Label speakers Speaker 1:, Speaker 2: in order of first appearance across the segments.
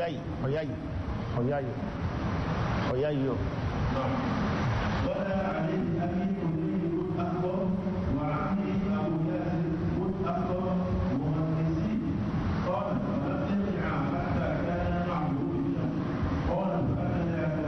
Speaker 1: ọ̀yá yìí ọ̀yá yìí ọ̀yá yìí ọ̀yá yìí o.
Speaker 2: ولا عليه أبي كلي أكبر وعمي أبو ياسر أكبر مهندسي قال فلم يرجع حتى كان معبود قال فأتياك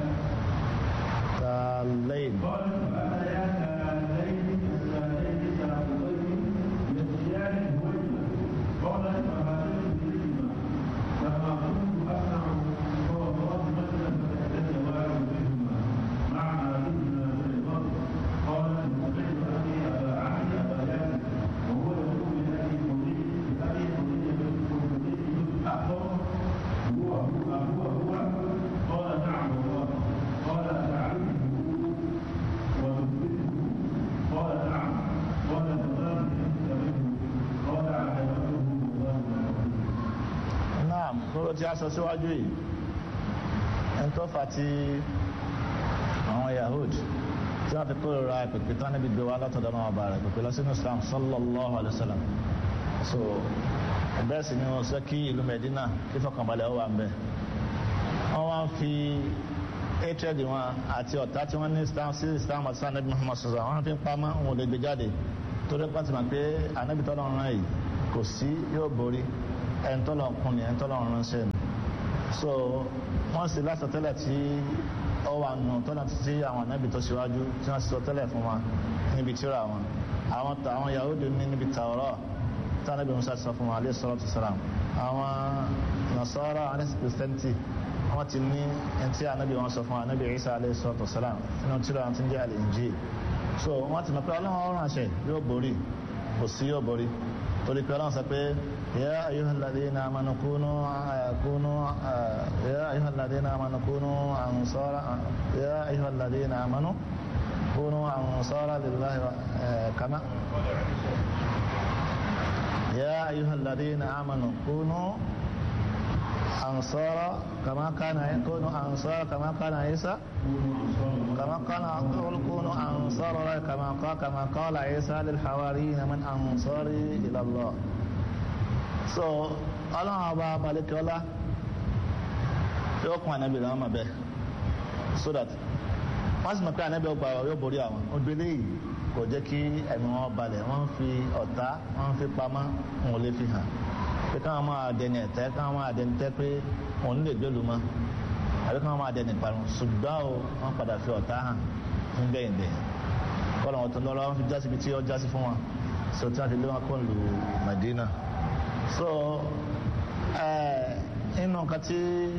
Speaker 1: tàlẹ́yìn
Speaker 2: قال فأتياك الليل السادين ساقطين يسيان الوجه قال فهاتين بهما لما كنت أسمع فوضعت مثلا فتحتج واحد بهما مع أبينا في الأرض قال سمعت أبي أبا عمي أبا ياسر وهو يقول لأبي حنين لأبي حنين بن أحضر هو هو هو هو قال نعم والله قال تعرفه وتثبته قال نعم قال فما فهمت منه قال عجبته الله ورسوله
Speaker 1: náà kúrò tí a sọ síwájú yìí ẹni tó fà tí àwọn yahud tí wọ́n fi kórìíra ìpèpè tán níbi gbé wa látọ̀dọ̀ náà ọba rẹ̀ pèpè lọ sínú islam sallallahu alayhi wa sallam so bẹ́ẹ̀ sì ni wọ́n sọ kí ìlú medina kí fọkànbalẹ̀ ó wà ń bẹ̀ wọ́n wá ń fi hatred wọn àti ọ̀tá tí wọ́n ní islam sí islam àti sanabi muhammad sallallahu wọ́n fi ń pamọ́ wọn ò lè gbé jáde torí pàtì mọ̀ pé anabi tọ́lọ́ rán yìí kò sí yóò borí ẹni tọ́lọ́ kún ni ẹni tọ́lọ́ ránṣẹ́ ni so wọ́n sì lásọ tẹ́lẹ̀ tí ó wà nù tọ́lá títí àwọn anábì tó ṣíwájú tí wọ́n sọ tẹ́lẹ̀ fún wa níbi tíra wọn àwọn ta àwọn Yahudi ní níbi Tawrah tí anábì Musa ti sọ fún wa alayhi salatu wassalam àwọn Nasara alayhi christianity wọ́n ti ní ẹni tí anábì wọn sọ fún wa anábì Isa alayhi salatu wassalam nínú tíra wọn ti ń jẹ́ al-Injil so wọ́n ti mọ̀ pé ọlọ́run ránṣẹ́ yóò borí kò sí yóò borí torí pé ọlọ́run sọ pé يا أيها الذين آمنوا كونوا كونوا يا أيها الذين آمنوا كونوا أنصارا يا أيها الذين آمنوا كونوا أنصارا لله كما يا أيها الذين آمنوا كونوا أنصارا كما كان كونوا أنصارا كما كان عيسى كما قال كونوا أنصارا كما قال كما قال عيسى للحواريين من أنصاري إلى الله so ọlọ́run ọba balẹ̀kẹ́ọ́lá yóò kún ànábì lọ́wọ́ mọ̀ bẹ́ẹ̀ so that wọ́n sì mọ̀ pé ànábì ọgbà yóò borí àwọn obìnrin yìí kò jẹ́ kí ẹ̀mí wọn balẹ̀ wọ́n ń fi ọ̀tá wọ́n ń fi pamọ́ wọn ò lè fi hàn pé káwọn máa dẹni ẹ̀tẹ́ káwọn máa dẹni tẹ́ pé òun lè gbélu mọ́ àbí káwọn máa dẹni ìparun ṣùgbọ́n o wọ́n padà fi ọ̀tá hàn ń gbẹ̀yìn dẹ̀ kọ́lọ̀ wọn tó lọ́rọ́ wọn fi jásí ibi tí ó jásí fún wọn so tí wọ́n fi lé wọn kó lu Madina so inú nǹkan tí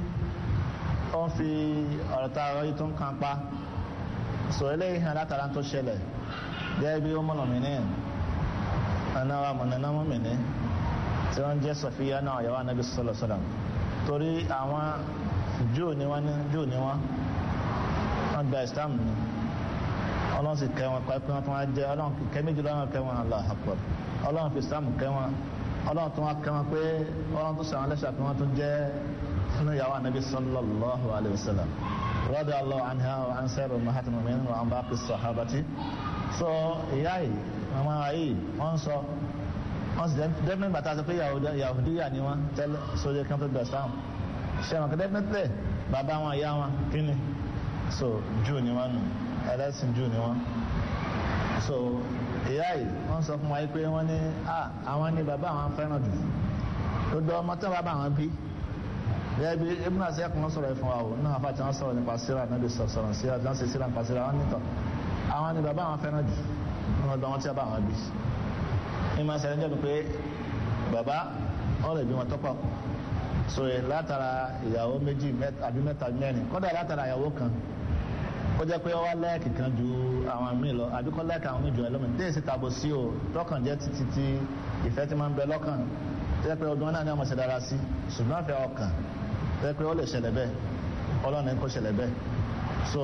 Speaker 1: ó ń fi ọ̀rọ̀ tá a rọ yìí tó ń kan pa so eléyìí hàn látara tó ṣẹlẹ̀ gẹ́gẹ́ bí ó mọ̀nà mí ní ẹ̀nà wa mọ̀nà náà mọ̀ mí ní tí wọ́n jẹ́ Sọfíyà náà yàwó anábì sọ̀rọ̀ sọ̀rọ̀ torí àwọn Júù ni wọ́n ní Júù ni wọ́n wọ́n gba Islam ni ọlọ́run sì kẹ́ wọn pa pé wọ́n tún wá jẹ́ ọlọ́run kẹ́ méjì lọ́wọ́ kẹ́ wọn Allahu Akbar ọlọ́run fi Islam kẹ́ wọn ọlọ́run tó wá kẹ́wọn pé ọlọ́run tó sàwọn lẹ́sà pé wọ́n tún jẹ́ nínú ìyàwó anabi sallallahu alayhi wa sallam radiyallahu anha wa an sayyidu ummahatil mu'minin wa an baqi sahabati so ìyá yìí mama yìí wọ́n sọ wọ́n sì definitely bàtà sọ pé yahudiya ni wọ́n tẹ́lẹ̀ sójú kan tó gbà sáwọn ṣe wọn kò definitely bàbá wọn ìyá wọn kí ni so Júù ni wọ́n nù ẹlẹ́sìn Júù ni wọ́n so ìyá yìí wọ́n sọ fún wa pé wọ́n ní àwọn ní bàbá àwọn fẹ́ràn jù gbogbo ọmọ tó bàbá àwọn bí bẹ́ẹ̀ bí ibùdó àti ẹ̀kọ́ sọ̀rọ̀ ẹ̀ fún wa o náà fà tí wọ́n sọ̀rọ̀ nípa síra náà bí sọ̀rọ̀ síra tí wọ́n ṣe síra nípa síra wọn nítọ̀ àwọn ní bàbá àwọn fẹ́ràn jù nínú ọdún wọn tí bàbá àwọn bí ìmọ̀ sẹ́yìn jẹ́ pé bàbá ọ̀rọ̀ ìbí wọn tọ́pọ̀ so látara ìyàwó méjì àbí mẹ́ta mẹ́rin kọ́dà látara ìyàwó kan ó jẹ́ pé ó wá lẹ́ẹ̀kì kan ju àwọn míì lọ àbí kọ́ lẹ́ẹ̀kì àwọn míì jù ẹ lọ́mọ ní èsì tàbó sí o lọ́kàn jẹ́ títí tí ìfẹ́ ti máa ń bẹ lọ́kàn tó jẹ́ pé ọdún náà ní ọmọ ṣe dára sí ṣùgbọ́n àfẹ́ ọkàn tó jẹ́ pé ó lè ṣẹlẹ̀ bẹ́ẹ̀ ọlọ́run ní kó ṣẹlẹ̀ bẹ́ẹ̀ so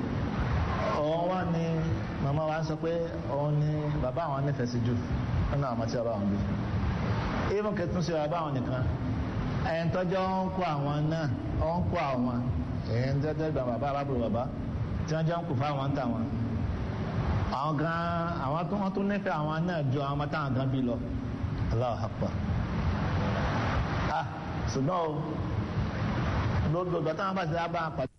Speaker 1: òun wá ní màmá wa ń sọ pé òun ní bàbá àwọn nífẹ̀ẹ́ sí jù nínú àwọn tí bàbá àwọn bí even kẹtùn sí bàbá àwọn nìkan ẹ̀yìn tọ́jọ́ ń kó àwọn náà ó ń kó àwọn ẹ̀yìn tọ́jọ́ ìgbà bàbá arábùrò bàbá tí wọ́n jẹ́ ń kù fáwọn ń tà wọn àwọn gan àwọn tó wọ́n tún nífẹ̀ẹ́ àwọn náà ju àwọn ọmọ táwọn gan bí lọ Allahu Akbar ah ṣùgbọ́n o gbogbo ìgbà táwọn bá ti dá bá wọn pàdé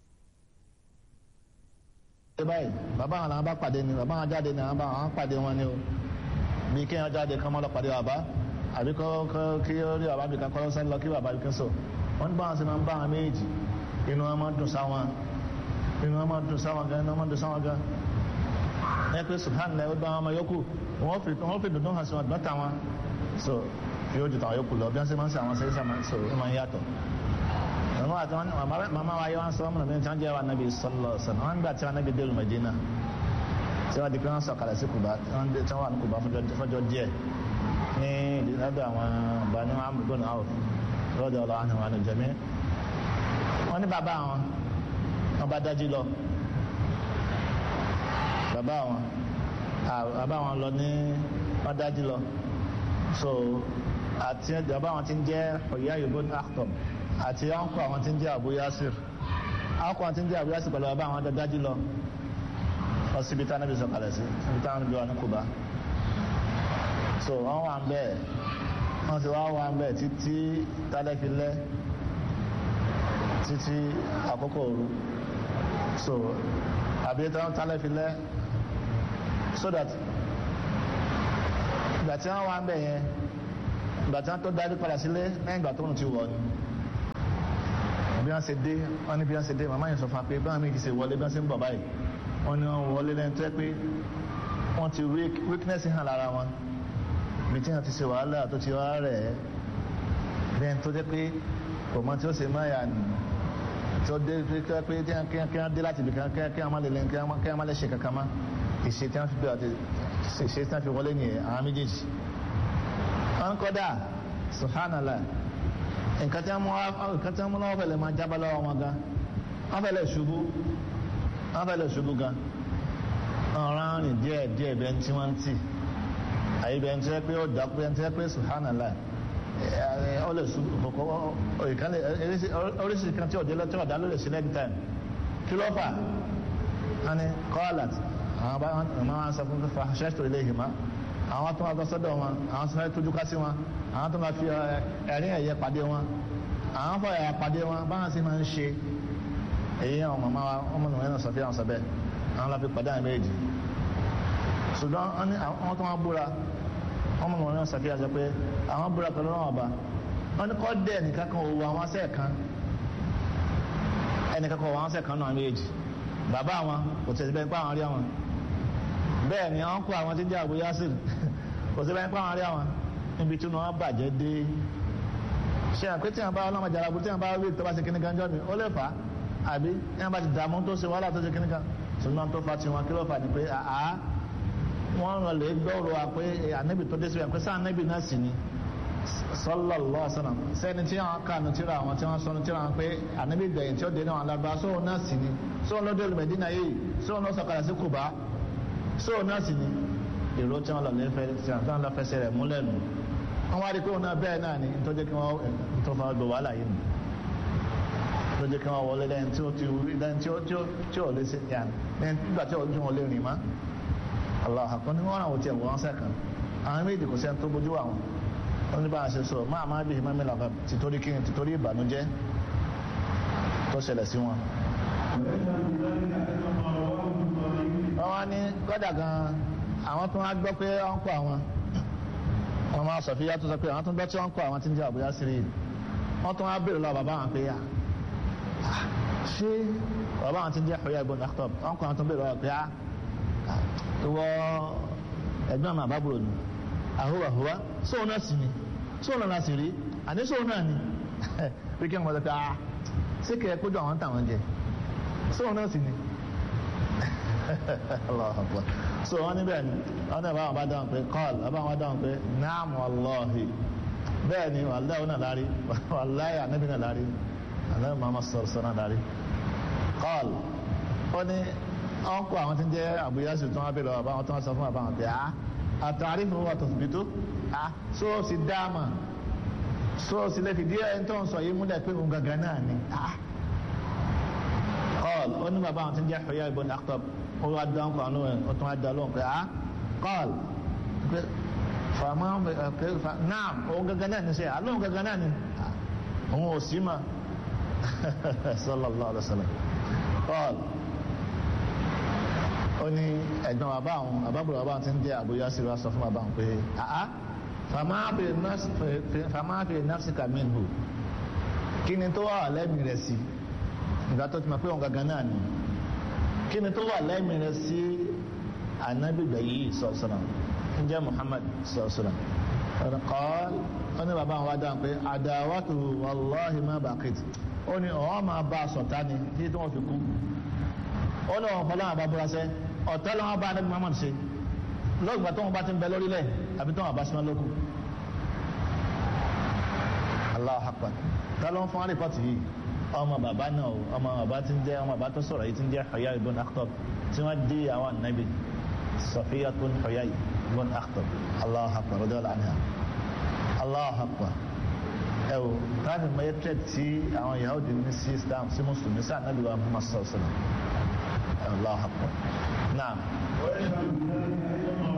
Speaker 1: báyìí bàbá àwọn làwọn bá pàdé ni bàbá àwọn jáde ni àwọn bá àwọn pàdé wọn ni o bí kéèyàn jáde kán mọ́ lọ pàdé bàbá àbí kọ́ kí ó rí bàbá bí kan kọ́ lọ́sẹ̀ lọ kí bàbá bí kan sọ wọ́n ní báwọn sì máa ń bá àwọn méjì inú wọn máa ń dùn sáwọn inú wọn máa ń dùn sáwọn gan inú wọn máa ń dùn sáwọn gan ẹ pé subhanallah ó bá wọn ọmọ yòókù wọ́n fi wọ́n fi dùndún hàn sí wọn dọ́ta wọn so yóò ju tàwọn yòókù lọ bí wọ́n sì máa ń sè àwọn sẹ́yìn sàmà so ó máa ń yàtọ̀ màmá àti wọn màmá wa yẹ wọn sọ ọmọ mi tí wọn jẹ wa nabi sọlọ sọlọ wọn gbà tí wọn nabi délùú Medina tí wọn di pé wọn sọ̀kalẹ̀ sí Kuba tí wọn wà ní Kuba fọjọ́ díẹ̀ ní ìdílọ́dọ̀ àwọn bani amúgbó náà lọ́dọ̀ ọlọ́ àwọn àwọn àjẹmí wọn ní bàbá wọn wọn bá dájú lọ bàbá wọn bàbá wọn lọ ní wọn dájú lọ so àti bàbá wọn ti ń jẹ́ ọ̀yá yorùbá ní Akhtab àti ọ̀nkọ́ àwọn tí ń jẹ́ Abu Yasir ọ̀nkọ́ àwọn tí ń jẹ́ Abu Yasir pẹ̀lú bàbá àwọn dájú lọ lọ síbi tá níbi sọ̀kalẹ̀ sí síbi tá níbi wà ní Kuba so wọ́n wà ń bẹ́ẹ̀ wọ́n ti wá wà ń bẹ́ẹ̀ títí tálẹ́ fi lẹ́ títí àkókò òru so àbí tálẹ́ fi lẹ́ so that ìgbà tí wọ́n wà ń bẹ̀ yẹn ìgbà tí wọ́n tó darí padà sílé lẹ́yìn ìgbà tó ń ti wọ̀ ni bí wọ́n ṣe dé wọ́n ní bí wọ́n ṣe dé màmá yẹn sọ fún wa pé báwọn méjì ṣe wọlé bí wọ́n ṣe ń bọ̀ báyìí wọ́n ní wọ́n wọlé lẹ́nu tó yẹ pé wọ́n ti weakness hàn lára wọn bí tí wọ́n ti ṣe wàhálà tó ti wá rẹ̀ lẹ́nu tó jẹ́ pé kò mọ tí ó ṣe máa yà ní tó dé pé kí wọ́n dé láti ibì kan kí wọ́n má lè lẹ́nu kí wọ́n má lè ṣe kankan mọ́ ìṣe tí wọ́n fi bẹ̀rẹ̀ ìṣe tí wọ́n fi wọlé nìyẹn àwọn méjèèjì wọ́n kọ́dà subhanallah nǹkan tí wọ́n mú lọ́wọ́ fẹ́lẹ̀ máa jábọ́ lọ́wọ́ wọn gan wọ́n fẹ́lẹ̀ ṣubú wọ́n fẹ́lẹ̀ ṣubú gan ọ̀ràn rìn díẹ̀ díẹ̀ bẹ́ẹ̀ tí wọ́n ń tì àyè bẹ́ẹ̀ tí wọ́n pé ó dákú bẹ́ẹ̀ tí wọ́n pé subhanallah ó lè ṣubú kọ́kọ́ oríṣiríṣi kan tí ọ̀dẹ́ lọ́tí ọ̀dá ló lè ṣe lẹ́yìn táìm kí ló fà á ní kọ́ọ̀lát àwọn bá wọn sọ fún fífa ṣẹ́ṣtò ilé ìhìmá àwọn tó máa lọ sọ́dọ̀ wọn àwọn tó máa tójú ká sí wọn àwọn tó máa fi ẹ̀rín ẹ̀yẹ pàdé wọn àwọn fọ ẹ̀yà pàdé wọn báwọn sì máa ń ṣe èyí àwọn màmá wa ọmọ nìwọ̀n náà sọ fí àwọn sọ bẹ́ẹ̀ àwọn lọ fi pàdé àwọn méjì ṣùgbọ́n àwọn tó máa búra ọmọ nìwọ̀n náà sọ fí àwọn pé àwọn búra pẹ̀lú ọ̀rọ̀ ọba wọn ni kọ́ dẹ̀ nìkan kan òwò àwọn asẹ́ kan ẹnìkan kan òwò àwọn asẹ́ kan náà méjì bàbá wọn kò tẹ̀sí bẹ́ẹ̀ pé àwọn rí àwọn bẹ́ẹ̀ ni wọ́n kó àwọn tí ń jẹ́ Abu Yasir kò sí báyìí pàwọn rí àwọn níbi tí wọ́n bàjẹ́ dé ṣe àpé tí wọ́n bá ọlọ́mọ jàrá bu tí wọ́n bá rí tó bá ṣe kíní kan jọ́ mi ó lè fà á àbí tí wọ́n bá ti dààmú tó ṣe wàhálà tó ṣe kíní kan ṣùgbọ́n tó fa ti wọn kí ló fà ní pé àá wọ́n rán lè gbọ́rọ̀ wa pé ànábì tó dé síbẹ̀ pé sáà ànábì náà sì ni sallallahu alaihi wasallam sẹ́ni tí wọ́n kànú tíra àwọn tí wọ́n sọnù tíra wọn pé ànábì gbẹ̀yìn tí ó dé náà alábàá sóhun náà sì ni sóhun ló dé olùmẹ̀dínà yìí sóhun ló sọ̀kalẹ̀ sí Kùbá sóhun náà sì ni èrò tí wọn lọ lè fẹ́ tí wọn lọ fẹsẹ̀ rẹ̀ múlẹ̀ nù wọn wá rí pé wọn náà bẹ́ẹ̀ náà ni tó jẹ́ kí wọn tó fa gbọ́ wàhálà yìí nù tó jẹ́ kí wọn wọlé lẹ́yìn tí ó ti lẹ́yìn tí ó tí ó tí ó lè ṣe yàn lẹ́yìn nígbà tí ó wọn lè rìn mọ́ Allah àkọ́ ní wọn àwọn tiẹ̀ wọ́n sẹ́kàn àwọn méjì kò sẹ́ni tó bójú àwọn wọn ní bá a ṣe sọ máa má bí ìmọ̀ mẹ́lá tìtorí kí tìtorí ìbànújẹ́ tó ṣẹlẹ̀ sí wọn. wọ́n wá ní kọ́dà gan-an àwọn tó wá gbọ́ pé wọ́n kọ́ àwọn wọ́n máa sọ fíyà tó sọ pé àwọn tó gbọ́ tí wọ́n kọ́ àwọn tí ń jẹ́ àbúyá sí rí wọ́n tó wá bèèrè lọ bàbá àwọn pé yá ṣé bàbá àwọn tí ń jẹ́ Huyay ibn Akhtab wọ́n kọ́ àwọn tó bèèrè lọ pé yá ìwọ ẹ̀gbọ́n àmà àbábùrò ni àhúwà húwà sóun náà sì ni sóun náà sì rí àní sóun náà ni pé kí wọ́n sọ pé ah ṣé kẹ́ ẹ kójú àwọn táwọn jẹ sóun náà sì ni Allahu Akbar so wọn níbẹ̀ ni wọn náà báwọn bá dáhùn pé kọ́ọ̀lù báwọn bá dáhùn pé naam wallahi bẹ́ẹ̀ ni wàlláhi wọn náà lárí wàlláhi ànábì náà lárí ànábì Muhammad sọ̀rọ̀ sọ̀rọ̀ náà lárí kọ́ọ̀lù ó ní wọn kó àwọn tí ń jẹ́ Abu Yasir tó wọn bèèrè ọba àwọn tó wọn sọ fún ọba àwọn pé a àtàrí fún wa tó fi tó a so o sì dáàmà so o sì lè fi díẹ̀ ẹni tó ń sọ yìí múlẹ̀ pé òun gangan náà ni a kọ́ọ̀lù ó ní bàbá àwọn tí ń jẹ́ Huyay ibn Akhtab ó wá dán kó àánú ẹ̀ ó tún wá dá lóhùn pé ah kọ́ọ̀l pé fàmà pé naam òun gangan náà ní sẹ́ àlóhùn gangan náà ní òun ò sí mà sallallahu alaihi wasallam paul ó ní ẹ̀gbọ́n bàbá àwọn àbábùrò bàbá ti ń jẹ́ àbúyá sí wa sọ fún bàbá àwọn pé àá fàmáàfẹ́ nafsika minhu kí ni tó wà lẹ́mìí rẹ̀ sí ìgbà tó ti mọ̀ pé òun gangan náà ni kí ni tó wà lẹ́mìí rẹ̀ sí anábìgbà yìí sọ̀sọ̀nà ń jẹ́ muhammad sọ̀sọ̀nà qal ó ní bàbá àwọn wá dáhùn pé àdáwàtò wàláhì má bàkìtì ó ní ọ̀hún máa bá a sọ̀tá ni tí tí wọ́n fi kú ó ní ọ̀hún fọlọ́wọ́n bá búra sẹ́ ọ̀tá lọ́wọ́ bá anábì muhammad ṣe lọ́gbà tó wọn bá ti ń bẹ lórílẹ̀ àbí tó wọn bá sinmi lókù Allahu akbar ta ló ń fún àríkọ́tì yìí ọmọ bàbá náà o ọmọ bàbá tí ń jẹ́ ọmọ bàbá tó sọ̀rọ̀ yìí tí ń jẹ́ Huyay ibn Akhtab tí wọ́n dé àwọn ànábì Safiya tó ń Huyay ibn Akhtab Allahu akbar radiyallahu anha Allahu akbar ẹ o káàdì mọ ẹtẹ tí àwọn Yahudi ní sí Islam sí mùsùlùmí sí ànábì wa Muhammad sallallahu alaihi wasallam Allahu akbar naam.
Speaker 2: ويشهد بذلك أيضا